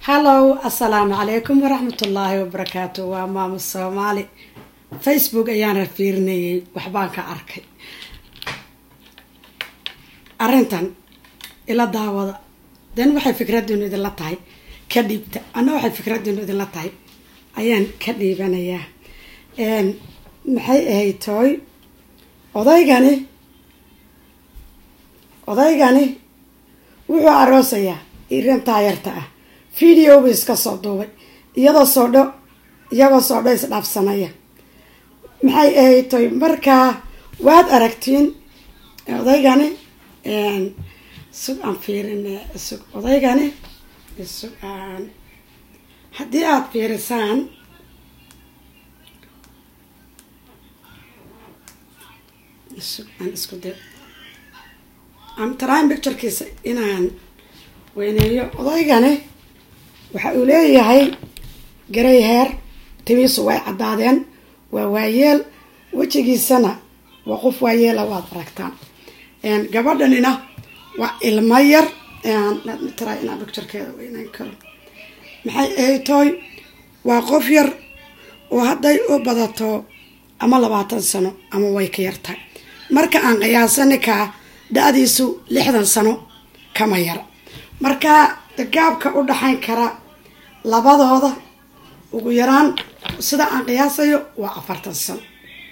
hallow assalaamu calaykum waraxmatullaahi wabarakaatu waa maamo soomaali facebook ayaana fiirinayay waxbaan ka arkay arrintan ila daawada den waxay fikradiinu idinla tahay ka dhiibta anna waxay fikradiinu idinla tahay ayaan ka dhiibanayaa maxay ahayd tooy odaygani odaygani wuxuu aroosayaa irin taayarta ah videobu iska soo duubay iyadoo soodho iyagoo soodho isdhaafsanaya maxay ahayd toy markaa waad aragtiin odaygani sug aan fiirin sug odaygani sug aan haddii aada fiirisaan sug aan isku da am trying picturekiisa inaan weyneeyo odaygani waxa uu leeyahay garay heer timiisu way caddaadeen waa waayeel wejigiisana waa qof waayeela waad aragtaan gabadhanina waa ilmo yar try inaan picturekeeda weyneyn karo maxay ahayd tooy waa qof yar oo hadday u badato ama labaatan sano ama way ka yartahay marka aan qiyaasaninkaa da-diisu lixdan sano kama yara marka gaabka u dhaxayn kara labadooda ugu yaraan sida aan qiyaasayo waa afartan sano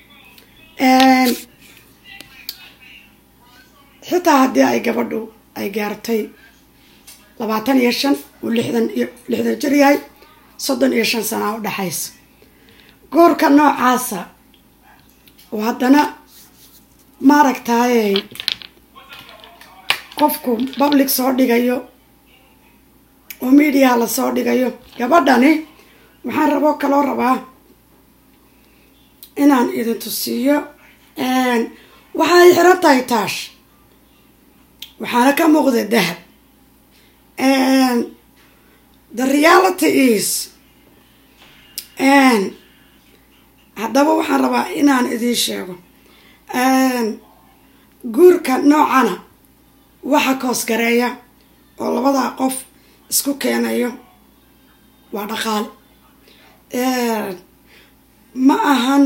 xitaa haddii ay gabadhu ay gaartay labaatan iyo shan uu lixdan iyo lixdan jir yahay soddon iyo shan sanaa u dhexaysa goorka noocaasa oo haddana maaragtaaye qofku public soo dhigayo oo mediaha lasoo dhigayo gabadhani waxaan raboo kaloo rabaa inaan idin tusiiyo waxay xiran tahay taash waxaana ka muuqda dahab the reality is haddaba waxaan rabaa inaan idiin sheego guurka noocana waxa koosgareeya oo labadaa qof isku keenayo waa dhaqaale ma ahan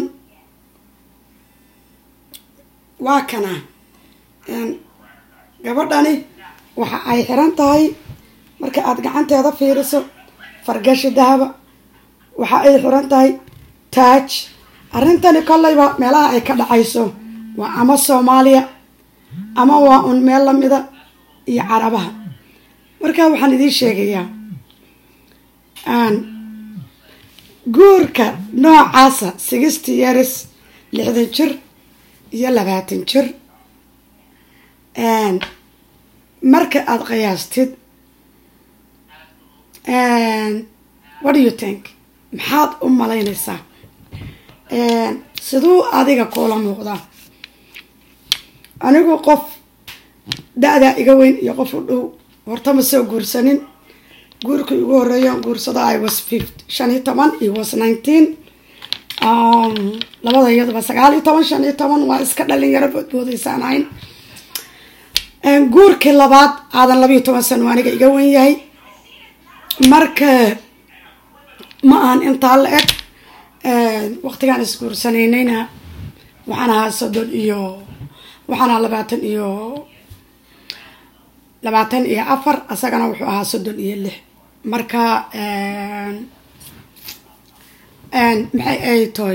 waa kana gabadhani waxa ay xiran tahay marka aada gacanteeda fiiriso fargashi dahaba waxa ay xiran tahay taaj arrintani kolleyba meelaha ay ka dhacayso waa ama soomaaliya ama waa un meel lamida iyo carabaha marka waxaan idiin sheegayaa guurka noocaasa sixty years lixdan jir iyo labaatan jir marka aada qiyaastid what do you think maxaad u malaynaysaa siduu adiga kuula muuqdaa anigu qof da-daa iga weyn iyo qof u dhow horta ma soo guursanin guurkii ugu horeeya guursada i was fift shan iyo toban i was nineteen labada iyaduba sagaal iyo toban shan iyo toban waa iska dhalinyaro boodboodaysaan ahayn guurkii labaad aadan labayo toban sano aniga iga wen yahay marka ma ahan intaa la eg waqtigaan isguursanaynayna waxaan ahaa soddon iyo waxaan ahaa labaatan iyo labaatan iyo afar isagana wuxuu ahaa soddon iyo lix marka maxay ay tahay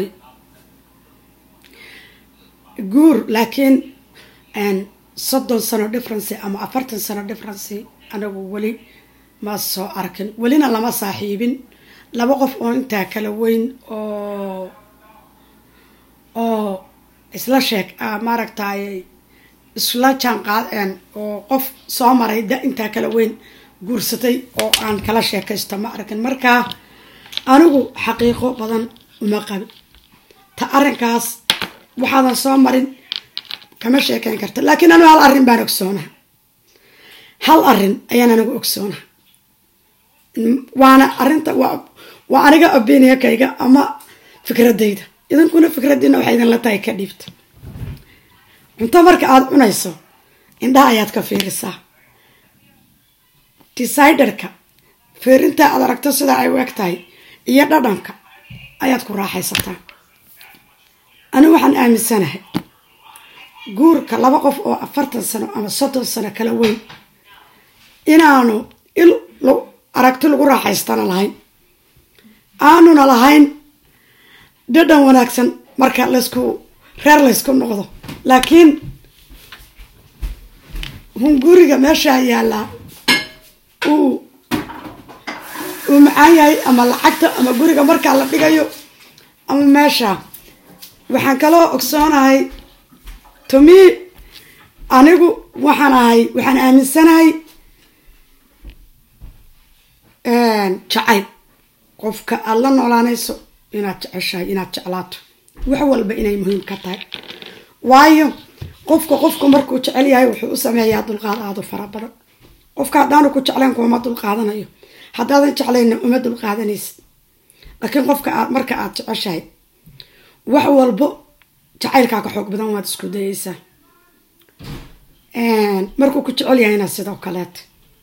guur laakiin soddon sano differency ama afartan sano differency anagu weli ma soo arkin welina lama saaxiibin laba qof oo intaa kala weyn oo oo isla sheeg maaragtay isla jaan qaadeen oo qof soo maray da intaa kala weyn guursatay oo aan kala sheekaysto ma arkin markaa anigu xaqiiqo badan uma qabin ta arrinkaas waxaadan soo marin kama sheekeyn karta laakiin anigu hal arrin baan ogsoonaha hal arrin ayaan anigu ogsoonaha waana arrinta waa waa aniga opinionkayga ama fikradayda idinkuna fikraddiina waxay idinla tahay ka dhiibta cunto marka aada cunayso indhaha ayaad ka fiirisaa deciderka fiirintaa aad aragto sidaa ay u eg tahay iyo dhadhanka ayaad ku raaxaysataa anigu waxaan aaminsanahay guurka laba qof oo afartan sano ama soddon sano kala weyn inaanu il aragti lagu raaxaystana lahayn aanuna lahayn dhadhan wanaagsan marka laysku reer laysku noqdo laakiin hun guriga meeshaa yaallaa uu uu macaan yahay ama lacagta ama guriga markaa la dhigayo ama meesha waxaan kaloo ogsoonahay tomi anigu waxaan ahay waxaan aaminsanahay jacayl qofka aada la noolaanayso inaad jeceshahay inaad jeclaato wax walba inay muhiim ka tahay waayo qofka qofku markuu jecel yahay wuxuu u sameeyaa dulqaad aada u fara badan qofka haddaanu ku jeclayn kuuma dulqaadanayo haddaadan jeclayna uma dulqaadanaysid laakiin qofka aad marka aada jeceshahay wax walbo jacaylkaa ka xoog badan waad isku dayeysaa markuu ku jecel yahayna sidoo kaleeta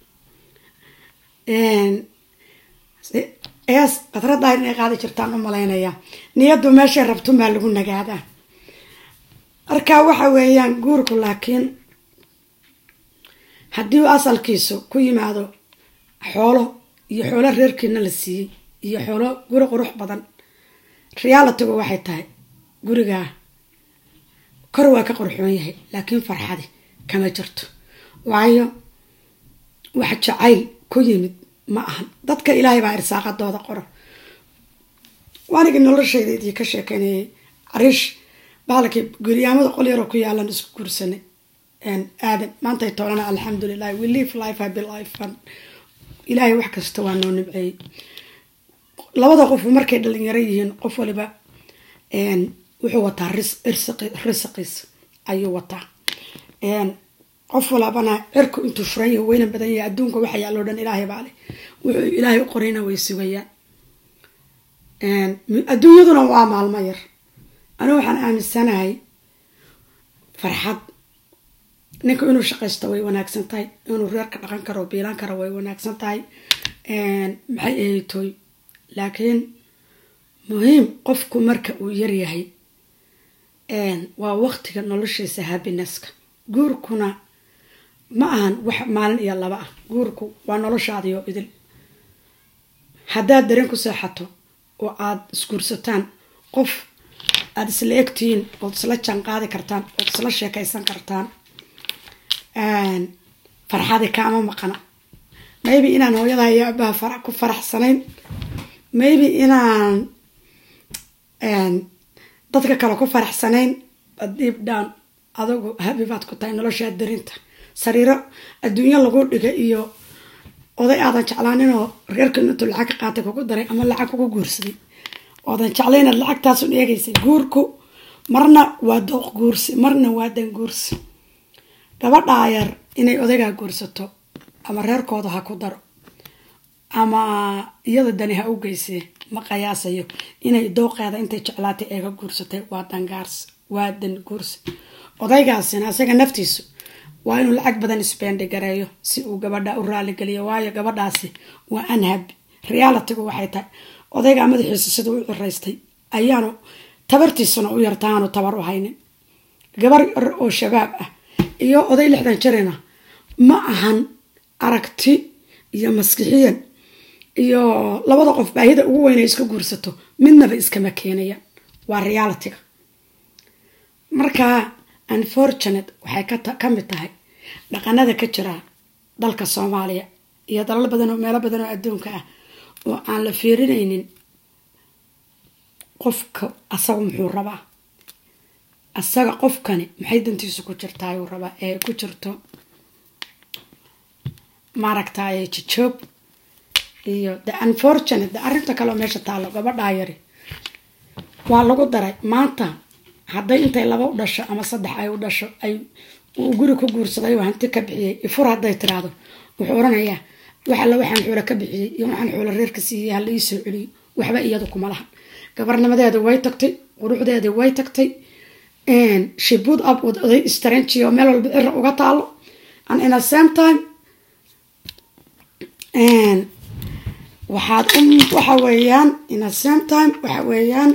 ees qadraddaa inay qaadi jirtaan u malaynayaa niyaddu meeshay rabtumaa lagu nagaadaa marka waxa weeyaan guurku laakiin haddii uu asalkiisu ku yimaado xoolo iyo xoolo reerkiina la siiyey iyo xoolo guri qurux badan realitigu waxay tahay gurigaa kor waa ka qurxoon yahay laakiin farxadi kama jirto waayo wax jacayl ku yimid ma ahan dadka ilaahay baa irsaaqadooda qora waanigi noloshayda idii ka sheekeynayay cariish bahalkii guryaamada qol yaroo ku yaalan isku guursanay aadan maantay toolana alxamdulilahi we live life happy life ilaahay wax kasta waa noo nimceeyey labada qof markay dhalinyaro yihiin qof waliba wuxuu wataa risiqiis ayuu wataa qof walabana cirku intuu furan yahay weyna badan yahay adduunka waxa yaaloo dhan ilaahay baa leh wuxuu ilaahay u qorayna way sugayaan adduunyaduna waa maalmo yar anigu waxaan aaminsanahay farxad ninka inuu shaqaysto way wanaagsan tahay inuu reerka dhaqan karo biilan karo way wanaagsan tahay maxay ahaytoy laakiin muhiim qofku marka uu yaryahay waa waqtiga noloshiisa habineska guurkuna ma ahan wax maalin iyo laba ah guurku waa noloshaadiyo idil haddaad dareen ku seexato oo aada isguursataan qof aada isla egtihiin ood isla jaan qaadi kartaan ood isla sheekaysan kartaan farxadi kaama maqana maybe inaan hooyada iyo abaha fara ku faraxsanayn maybe inaan dadka kale ku faraxsanayn deep down adugu habi baad ku tahay noloshaa darinta sariiro adduunyo lagu dhigay iyo oday aadan jeclaaninoo reerkan intuu lacag ka qaatay kugu daray ama lacag kugu guursaday oodan jeclaynaad lacagtaasun eegaysay guurku marna waa dooq guursi marna waa dan guursi gabadhaa yar inay odaygaa guursato ama reerkooda ha ku daro ama iyada dani ha u geysee ma qiyaasayo inay dooqeeda intay jeclaatay eega guursatay waa dangaars waa dan guursi odaygaasina isaga naftiisu waa inuu lacag badan isbeendhi gareeyo si uu gabadha u raaligeliyo waayo gabadhaasi waa anhab realitigu waxay tahay odaygaa madaxiisa siduu u ciraystay ayaanu tabartiisuna u yarta aanu tabar u haynin gabar yar oo shabaab ah iyo oday lixdan jirina ma ahan aragti iyo maskixiyan iyo labada qof baahida ugu weyn ay iska guursato midnaba iskama keenayaan waa realitiga marka unfortunate waxay ka mid tahay dhaqanada ka jira dalka soomaaliya iyo dalal badan oo meelo badan oo adduunka ah oo aan la fiirinaynin qofka asaga muxuu rabaa asaga qofkani maxay dantiisu ku jirtaa uu rabaa ee ku jirto maaragtay jijoob iyo the unfortunate the arrinta kaleo meesha taalo gabadhaa yari waa lagu daray maanta hadday intay laba u dhasho ama saddex ay u dhasho ay uu guri ku guursaday oo hanti ka bixiyey ifur hadday tiraahdo wuxuu oranayaa wax alla waxaan xoolo ka bixiyey iyo waxaan xoolo reerka siiyey hala ii soo celiyo waxba iyadu kuma lahan gabarnimadeeda way tagtay quruxdeeda way tagtay shibud up wad oday istranji oo meel walba cira uga taalo and in a same time waxaad u waxa weeyaan in a same time waxa weeyaan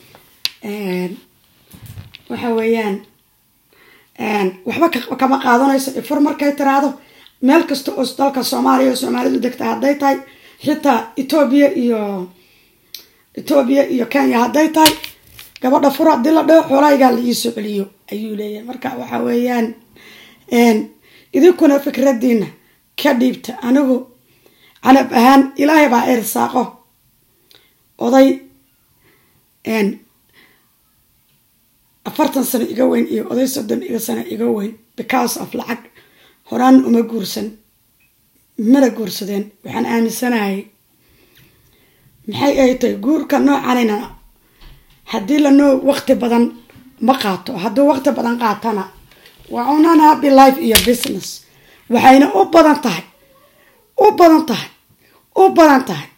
waxa weeyaan waxba kama qaadanayso ifur markay tiraahdo meel kasta oo dalka soomaaliya oo soomaalidu degta hadday tahay xitaa etoobiya iyo etoobiya iyo kenya hadday tahay gabadha fur haddii la dhaho xoolahaygaa la iisoo celiyo ayuu leeyahay marka waxa weeyaan idinkuna fikradiina ka dhiibta anigu canab ahaan ilaahay baa irsaaqo oday afartan sano iga weyn iyo oday soddon iga sano iga weyn because of lacag horaan uma guursan mana guursadeen waxaan aaminsanahay maxay ay tahay guurka noocanina haddii lanoo waqti badan ma qaato hadduu waqti badan qaatana waa unan happy life iyo business waxayna u badan tahay u badan tahay u badan tahay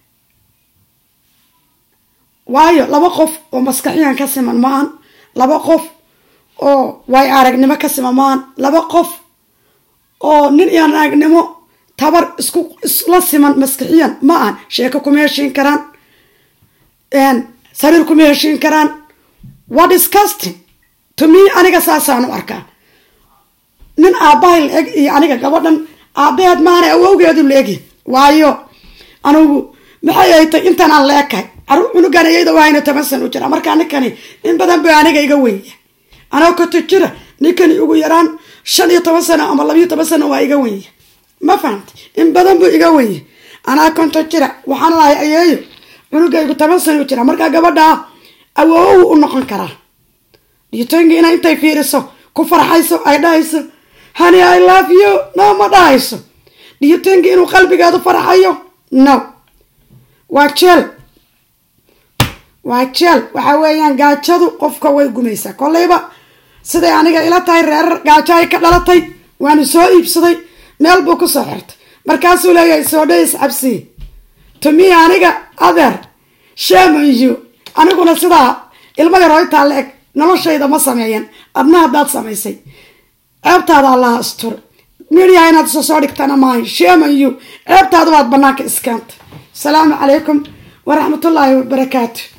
waayo laba qof oo maskaxiyan ka siman maahan laba qof oo way aragnimo ka siman maahan laba qof oo nin iyo aragnimo tabar isku isla siman maskixiyan ma ahan sheeko kuma heshiin karaan sariir kuma heshiin karaan waa disgusting to me aniga saasaan u arkaa nin aabbahay la eg iyo aniga gabadhan aabbaheed maana awowgeedu la egya waayo anigu maxay ay tay intaan aan la ekahay caruur cunugan iyada waayna toban san u jira markaa ninkani in badan ba aniga iga wenya anoo koto jira ninkani ugu yaraan shan iyo toban sano ama labiyo toban sano waa iga wenya ma fahamta in badan buu iga wenya anaa konto jira waxaan lahay ayeeyo cunugaygu toban sano u jira markaa gabadhaa awoowu u noqon karaa dhiyotooyinka ina intay fiiriso ku farxayso ay dhahayso hani i love you no ma dhahayso dhiyotooyinka inuu qalbigeedu farxayo no waa jeel waa jeel waxa weeyaan gaajadu qofka way gumaysaa kolleyba siday aniga ila tahay reerar gaajo ay ka dhalatay waanu soo iibsaday meel buu kusoo xirtay markaasuu leeyahay soo dhays cabsiye tumiya aniga adeer shamanyu aniguna sidaa ilma yar hoytaa la eg noloshayda ma sameeyan adna haddaad samaysay ceebtaada allaha astur midiya inaad iso soo dhigtana maayo shamanyu ceebtaada waad banaanka iskaanta asalaamu calaykum waraxmatullaahi wabarakaatu